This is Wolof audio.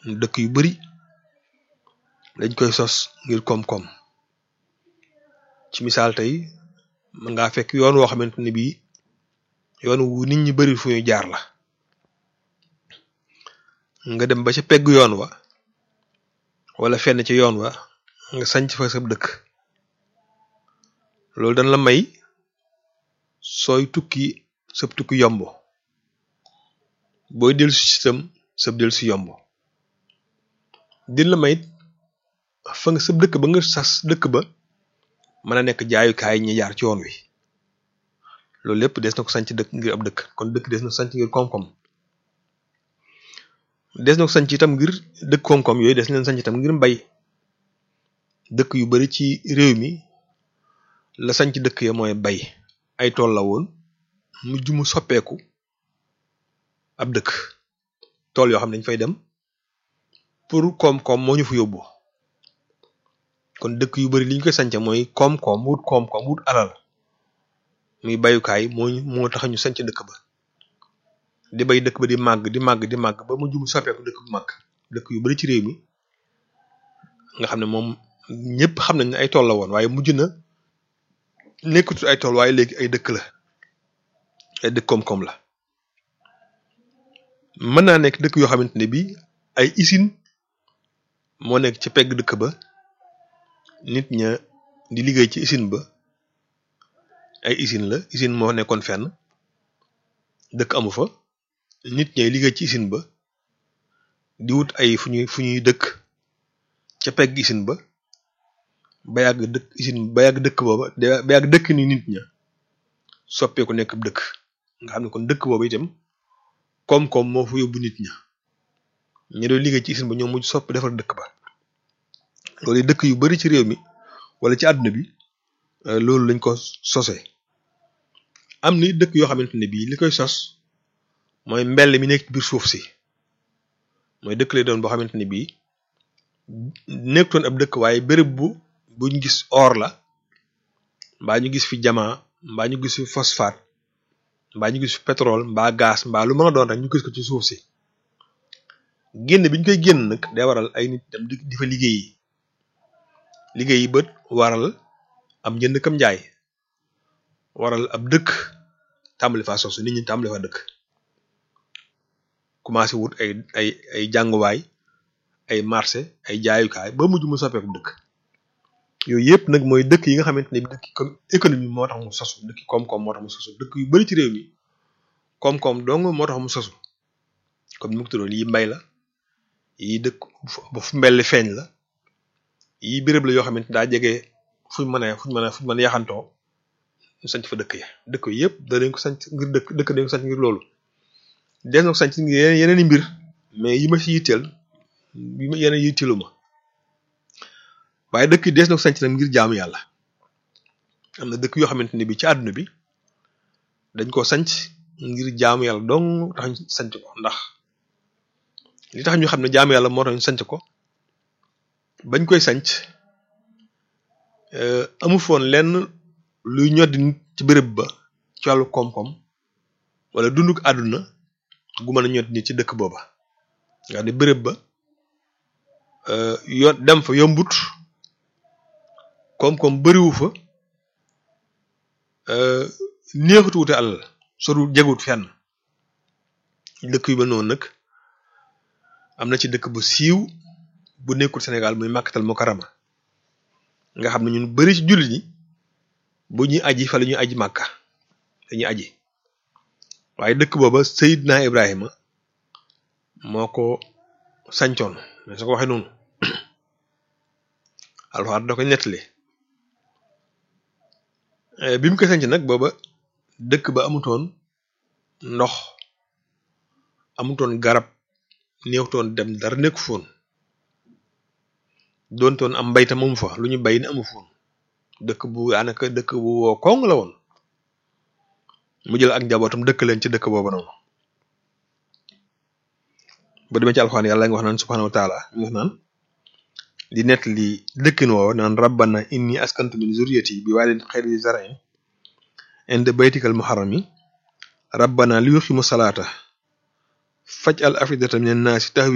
dëkk yu bari dañ koy sos ngir koom-koom ci misaal tey mën ngaa fekk yoon woo xamante ne bii yoon wu nit ñi bari fu ñu jaar la nga dem ba ca pegg yoon wa wala fenn ci yoon wa nga sanc fa sa dëkk loolu dañ la may sooy tukki sab tukki yomb booy dellu si itam sab dellu si yomb din la may fa nga sab dëkk ba nga sas dëkk ba mën a nekk jaayukaay ñi jaar ci yoon wi loolu lépp des na ko sanc dëkk ngir ab dëkk kon dëkk des na ko sanc ngir koom-koom des na ko sanc itam ngir dëkk koom-koom yooyu des na leen sanc itam ngir mbay dëkk yu bari ci réew mi la sanc dëkk ya mooy bay ay tool la woon mujj mu soppeeku ab dëkk tool yoo xam ne dañ fay dem pour koom-koom moo ñu fa yóbbu kon dëkk yu bari li ñu koy sanc mooy koom-koom wut koom-koom wut alal muy bayukaay moo moo tax ñu sanc dëkk ba di bay dëkk ba di màgg di màgg di màgg ba mujj mu soppeeku dëkk bu màgg dëkk yu bari ci réew mi nga xam ne moom ñëpp xam nañ ne ay tool la woon waaye mujj na nekkatul ay tool waaye léegi ay dëkk la ay dëkk koom-koom la mën naa nekk dëkk yoo xamante ne bii ay usine moo nekk ci pegg dëkk ba nit ña di liggéey ci usine ba ay usine la usine moo nekkoon fenn dëkk amu fa nit ñay liggéey ci usine ba di wut ay fu ñuy fu ñuy dëkk ca pegg usine ba ba yàgg dëkk usine ba yàgg dëkk booba ba yàgg dëkk ni nit ña soppeeku nekk ab dëkk nga xam ne kon dëkk boobu itam koom-koom moo fa yóbbu nit ña ñi doon liggéey ci usine ba ñoo mujj sopp defar dëkk ba loolu dëkk yu bari ci réew mi wala ci àdduna bi loolu lañ ko sosee am ni dëkk yoo xamante ne bii li koy sos mooy mbell mi nekk biir suuf si mooy dëkk lay doon boo xamante ne bii nekkutoon ab dëkk waaye béréb bu buñ gis or la mbaa ñu gis fi jamaa mbaa ñu gis fi phosphate mbaa ñu gis fi pétrole mbaa gaz mbaa lu mën a doon rek ñu gis ko ci suuf si génn bi ñu koy génn nag day waral ay nit dem di fa liggéey yi liggéey yi bët waral am jënd kam njaay waral ab dëkk tàmbali faa sosu nit ñi tàmbali fa dëkk commencé wut ay ay ay jànguwaay ay marché ay jaayukaay ba mujj mu soppeeku dëkk yooyu yëpp nag mooy dëkk yi nga xamante ne dëkk comme économie moo tax mu sosu dëkk koom-koom moo tax mu sosu dëkk yu bari ci réew mi koom-koom dong moo tax mu sosu comme ni mu ko tuddoon yi mbay la yi dëkk ba fu mbelli feeñ la yi béréb la yoo xamante daa jege fuñ mën a fuñ mën a fuñ mën a yaxantoo ñu sanc fa dëkk ya dëkk yi yëpp da dañ ko sanc ngir dëkk dëkk dañ ko sanc ngir loolu des na ko sanc ngir yeneen yeneen i mbir mais yi ma ci yitteel yi ma yeneen yitteelu ma waaye dëkk yi des na ko sanc nag ngir jaamu yàlla am na dëkk yoo xamante ne bi ci àdduna bi dañ ko sanc ngir jaamu yàlla dong tax ñu sanc ko ndax li tax ñu xam ne jaamu yàlla moo tax ñu sanc ko bañ koy sanc amu foon lenn luy ñoddi nit ci béréb ba ci wàllu koom-koom wala dunduk àdduna gu mën a ñoddi nit ci dëkk booba nga xam ne béréb ba yo dem fa yombut koom-koom bariwu fa neexut wute alal soru jegut fenn dëkk yu ba noonu nag am na ci dëkk bu siiw bu nekkul Sénégal muy màkkatal mukarama nga xam ne ñun bari ci jullit ñi bu ñuy aji fa la ñuy aji màkka dañuy aji waaye dëkk booba Seydina Ibrahima moo ko sancoon mais su ko waxee noonu alxuraan da koy nettali bi mu koy sanc nag booba dëkk ba amutoon ndox amutoon garab néewtoon dem dara nekku foon doontoon am mbaytam amu fa lu ñu bay ne amu foon dëkk bu daanaka dëkk bu woo koŋ la woon mu jël ak njabootam dëkk leen ci dëkk boobu noonu ba demee ci alxuraan yàlla nga wax naan subhanahu wa taala ñu wax naan di nett li dëkkin woo naan rabbana inni askantu min zurriyati bi waadin xayri zar'in inda baytikal muharrami rabbana li yuqimu salaata faj al afidata min annaasi tahwi